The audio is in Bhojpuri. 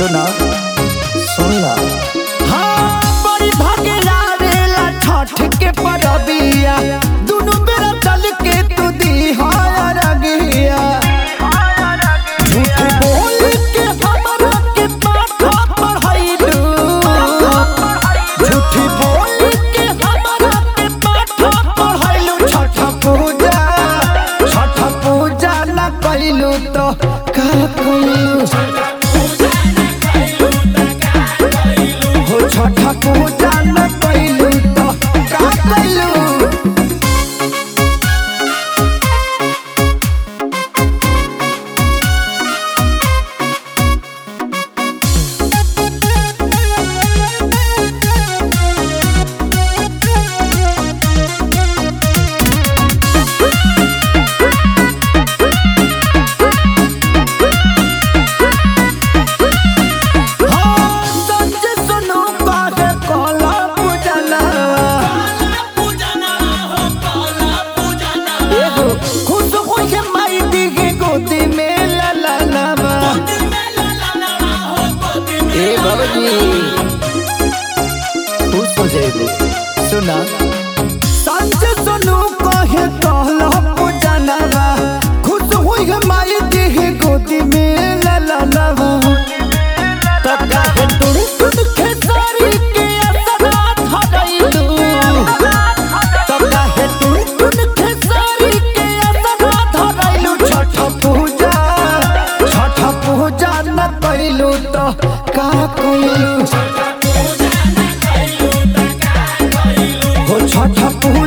सुना सुन ला हाँ बड़ी भागे आवेला छठ के परबिया दुनु बेरा चल के तू दी हार रगिया झूठ बोल के हमरा के पाठा पढ़ाइलू झूठ बोल के हमरा के पाठा पढ़ाइलू छठ पूजा छठ पूजा न कइलू तो का कइलू हो छठ पूजा न कइलू तो का कइलू संज सुनो काहे काला पूजना एगो खुश होई के माई दी के गोदी में ला ला लावा ए बाबूजी खुश हो जाएगी सुना संज सुनो काहे काला पूजना खुश होई के माई दी के गोदी में ला ला लावा तका है तुर तुर खेसारी के असरा धरैलू तका है तुर तुर खेसारी के असरा धरैलू छठ पूजा छठ पूजा न कइलू तो का कइलू हो छठ पूजा